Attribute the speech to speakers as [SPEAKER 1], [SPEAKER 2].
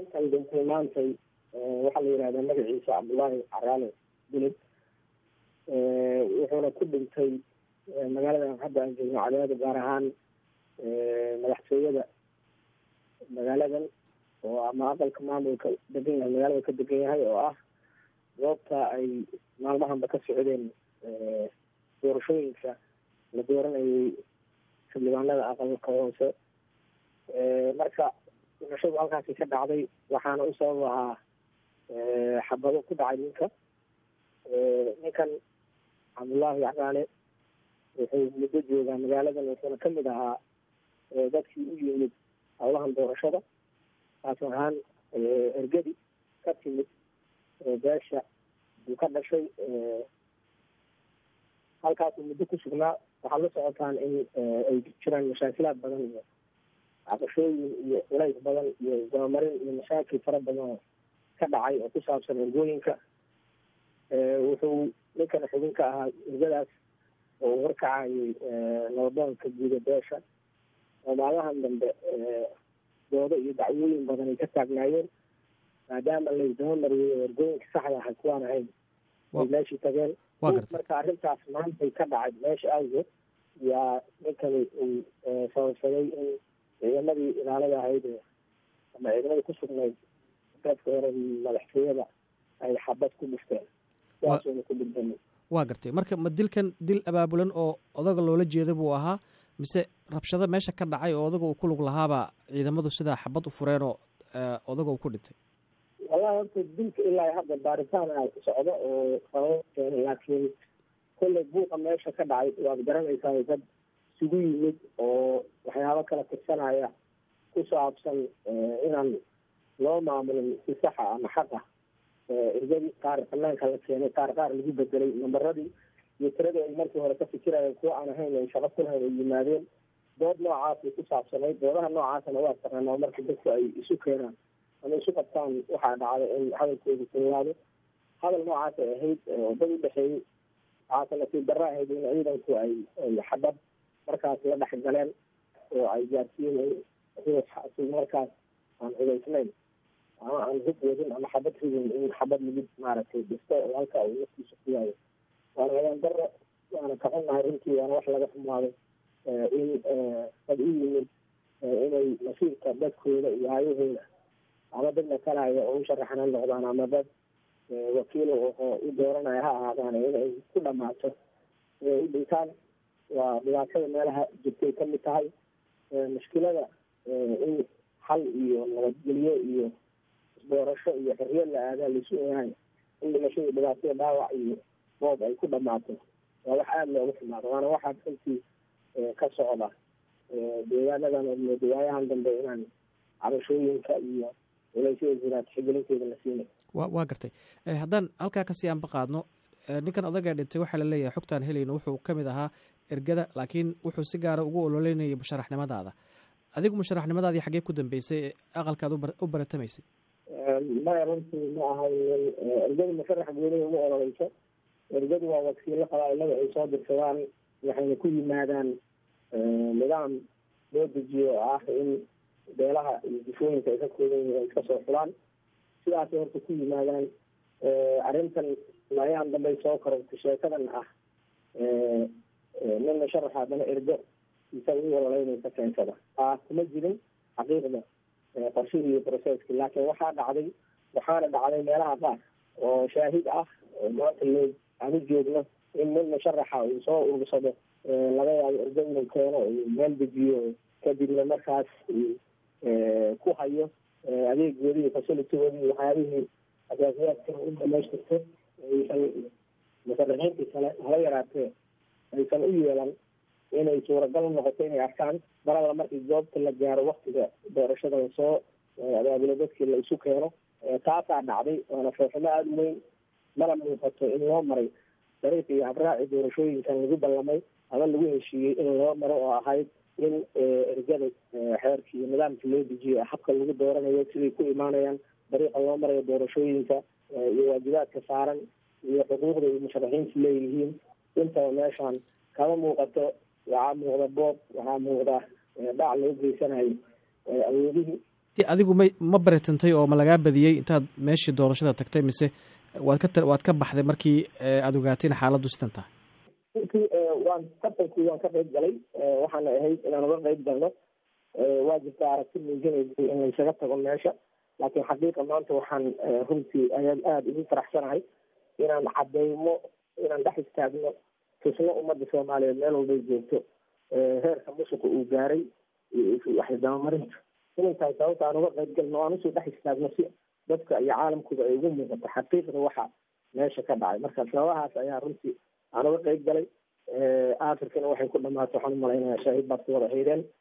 [SPEAKER 1] ninkan dhintay maantay waxaa la yidhahdaa magaciisa cabdullaahi caraale bilid wuxuuna ku dhintay magaaladan hadda aan joogno cadaado gaar ahaan madaxtooyada magaaladan oo ama aqalka maamulka degan yahay magaalada ka degan yahay oo ah goobta ay maalmahanba ka socdeen doorashooyinka la dooranayay xildhibaanada aqalka hoose marka dhimashadu halkaasi ka dhacday waxaana u sabab ahaa xabado ku dhacay ninka ninkan cabdullaahi caqaale wuxuu muddo joogaa magaaladan wuxuuna kamid ahaa dadkii u yimid howlahan doorashada taas ahaan ergadi ka timid beesha uu ka dhashay halkaasuu muddo ku sugnaa waxaad la socotaan in ay jiraan mashaakilaad badan iyo cabashooyin iyo culays badan iyo dabamarin iyo mashaakil fara badan oo ka dhacay oo ku saabsan ergooyinka wuxuu ninkan xubin ka ahaa ergadaas oo uu horkacayay nabadoonka guuda beesha oo maalmahan dambe doodo iyo dacwooyin badan ay ka taagnaayeen maadaama laysdaba mariyay oo ergooyinka saxda ahay kuwaan ahayn ay meeshii tageen marka arrintaas maantay ka dhacay meesha awgeed yaa ninkani uu sababsaday in ciidamadii ilaalada ahayd ama ciidamadii ku sugnayd dadka hore madaxtooyada ay xabad ku dhufteen sidaasuna ku dhigdamay
[SPEAKER 2] waa gartay marka ma dilkan dil abaabulan oo odaga loola jeeda buu ahaa mise rabshado meesha ka dhacay oo odaga uu ku lug lahaaba ciidamadu sidaa xabad u fureen oo odaga uu ku dhintay
[SPEAKER 1] wallahi horta dilka ilaa hadda baaritaan a socdo oo sabab keenay laakiin kolley buuqa meesha ka dhacay waad garanaysaa dad isugu yimid oo waxyaabo kala tirsanaya ku saabsan inaan loo maamulin si saxa ama xaq ah ergadii qaar banaanka la keenay qaar qaar lagu bedelay nambaradii iyo tiradii ay markii hore ka fikirayeen kuwa aan ahayn ay shaqo ku lahayn ay yimaadeen dood noocaasay ku saabsanayd doodaha noocaasana waa taqaanaa marka dadku ay isu keenaan ama isu qabtaan waxaa dhacday in hadalkoodu kululaado hadal noocaas ay ahayd dad u dhexeeyey waxaase nasiib darra ahayd in ciidanku ay xabad markaas la dhex galeen oo ay gaarsiiyeen ruux markaas aan hubaysnayn ama aan hub wadin ama xabad ridin in xabad lagu maaragtay dhisto oo halka uu naftiisa ku yaayo waana wadaan darro waana ka xunnahay runtii waana wax laga xumaaday in dad u yimid inay nasiibka dadkooda iyo hayahooda ama dad matalaya oo u sharaxna noqdaan ama dad wakiilo oo u dooranaya ha ahaadaan inay ku dhamaato inay u dhintaan waa dhibaatada meelaha jirtay ka mid tahay mushkilada in xal iyo nabadgelyo iyo isdoorasho iyo xorriyad la aadaa laisu ogahay in dhimashada dhibaatada dhaawac iyo boob ay ku dhamaato waa wax aada loogu xumaado waana waxaa runtii ka socda deegaanadan iyo dawaayahan dambe inaan cabashooyinka iyo culaysyada jiraad xigelinteeda la siinay
[SPEAKER 2] wa waa gartay haddaan halkaa kasii aanba qaadno ninkan odagaa dhintay waxaa la leeyahay xogtaan helayno wuxuu ka mid ahaa ergada laakiin wuxuu si gaara ugu ololeynayay musharaxnimadaada adigu musharaxnimadaadii xaggee ku dambeysay aqalkaad u baratamaysay
[SPEAKER 1] maya runtii ma ahay ergadu musharax gooniga uma ololeyso ergadu waa wakiilo qabaailada ay soo dirsadaan waxayna ku yimaadaan nidaam loo dejiyo oo ah in beelaha iyo difooyinka ay ka koodan yihiin ay iska soo xulaan sidaasay horta ku yimaadaan arrintan layahan dambey soo korortay sheekadan ah nin musharaxa haddana ergo isaga u ololeynaysa keensada aa kuma jirin xaqiiqda qorshihii iyo processki laakiin waxaa dhacday waxaana dhacday meelaha qaar oo shaahid ah oo maanta loo aan u joogno in nin musharaxa uu soo urursado laga yaabo ergo inuu keeno uu meel dejiyo kadibna markaas ku hayo adeegoodii iyo facilitigoodii waxyaabihii asaasiyaadka u dhamaystirto aysan musharaxiintii kale hala yaraatee aysan u yeelan inay suuragal noqoto inay arkaan maralla markii goobta la gaaro waktiga doorashada lasoo abaabulo dadkii la isu keeno taasaa dhacday waana fooximo aada u weyn mana muuqato in loo maray dariiqii iyo habraaci doorashooyinkan lagu ballamay ama lagu heshiiyey in loo maro oo ahayd in ergada xeerkii iyo nidaamkii loo dejiyo habka lagu dooranayo siday ku imaanayaan dariiqa loo marayo doorashooyinka iyo waajibaadka saaran iyo xuquuqda iyo musharaxiintu leeyihiin intaba meeshaan kama muuqato waxaa muuqda boob waxaa muuqda dhac loo geysanayo awoodihii
[SPEAKER 2] adigu ma ma baritantay oo ma lagaa badiyey intaad meeshii doorashada tagtay mise waad ka waad ka baxday markii aada ogaateen xaaladdu sidan tahay
[SPEAKER 1] runtii waan tartankii waan ka qayb galay waxaana ahayd inaan uga qayb galno waa jirta aragti muujinaysay in laysaga tago meesha laakiin xaqiiqa maanta waxaan runtii ayaan aada ugu faraxsanahay inaan cadeymo inaan dhex istaagno tusno ummadda soomaaliyeed meel walbay joogto heerka musuqa uu gaaray waxdabamarinta inay tahay sababta aan uga qayb galno aan usoo dhex istaagno si dadka iyo caalamkuba ay ugu muuqato xaqiiqda waxa meesha ka dhacay marka sababahaas ayaa runtii aan uga qayb galay afrikana waxay ku dhamaatay waxaan umalaynaya shahiid baad ku wada haydeen